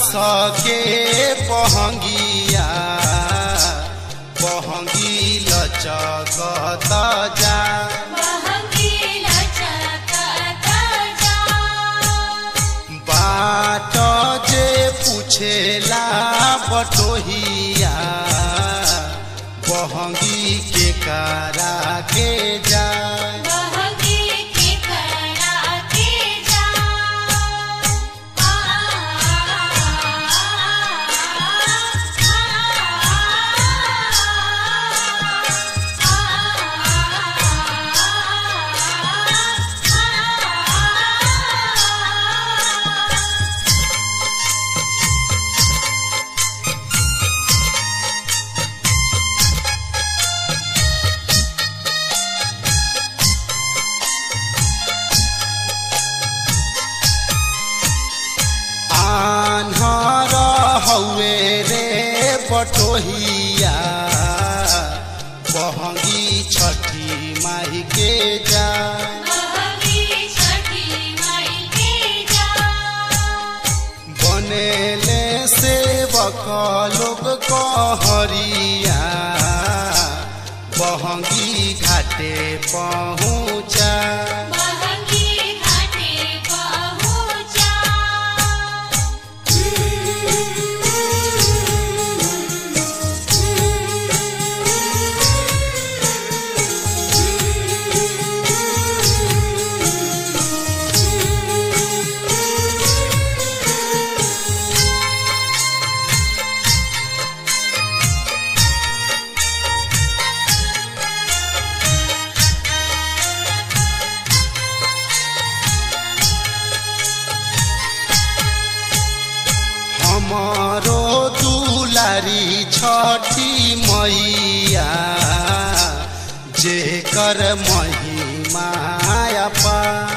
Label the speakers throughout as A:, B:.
A: बाँस के बहंगिया बहंगी लचकत जा बाट जे पूछेला बटोहिया बहंगी के करा के जा आन्हर हौवे रे बटोहिया बहंगी छठी माई के जा बनेले सेवक लोग कहरिया बहंगी घाटे पहुँचा हमारो दुलारी छठी मैया जेकर महिमा अपार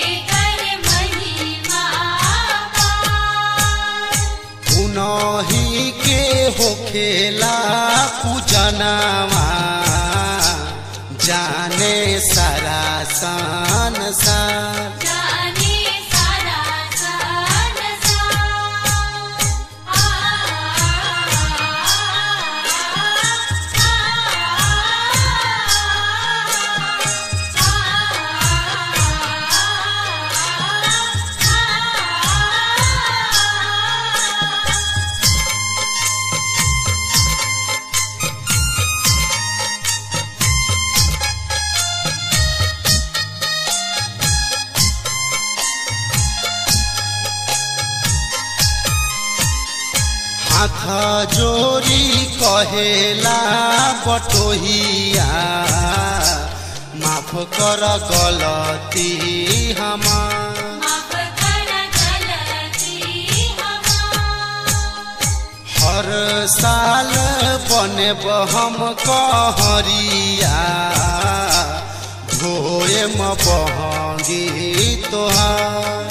A: उनही के होखेला पूजनावा जाने सारा संसार हाथ जोरी कहेला बटोहिया माफ कर गलती हमार हर साल बने हम कहरिया धोए म बहंगी तोहार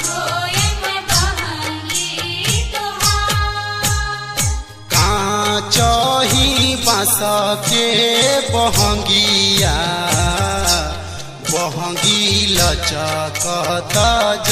A: काचही बाँस के बहंगिया बहंगी लचकत